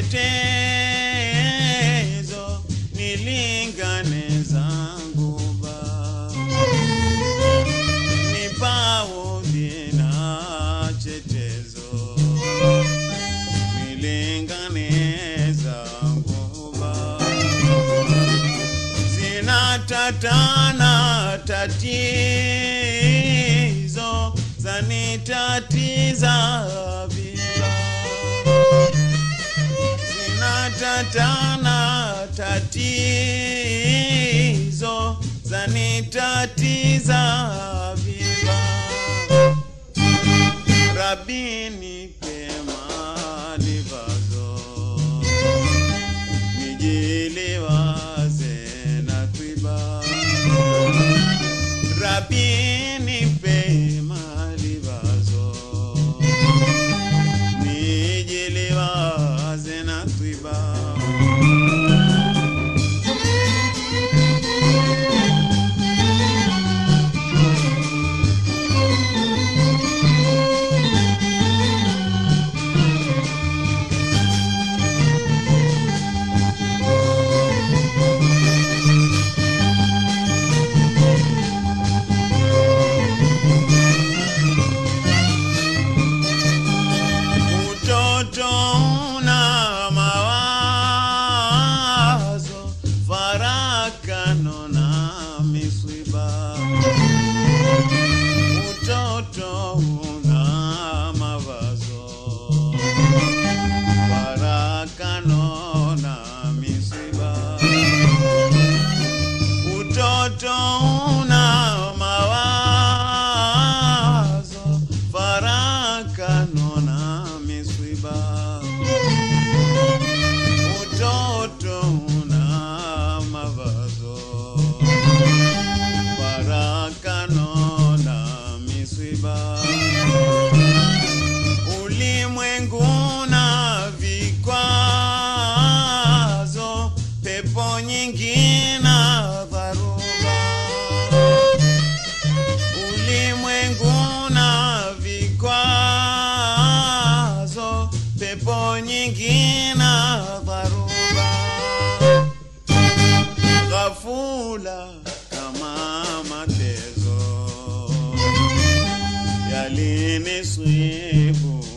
chetezo nilingane zangu ba nipaudhi na chetezo nilingane zangu ba zinatatana tatizo zanitatiza viva zinatatana tatizo zanitatiza viva rabini pema livazo nijiliwaze na kwiba rabini pema livazo nijiliwaze na kwiba utoto una mawazo farakano na miswiba utoto una mawazo farakano na miswiba utoto una mawazo farakano na miswiba utoto una mawazo farakano na miswiba ulimwengu na vikwazo pepo nyingi na dharuba ulimwengu na vikwazo pepo nyingi na dharuba ghafula kama matezo yalinisibu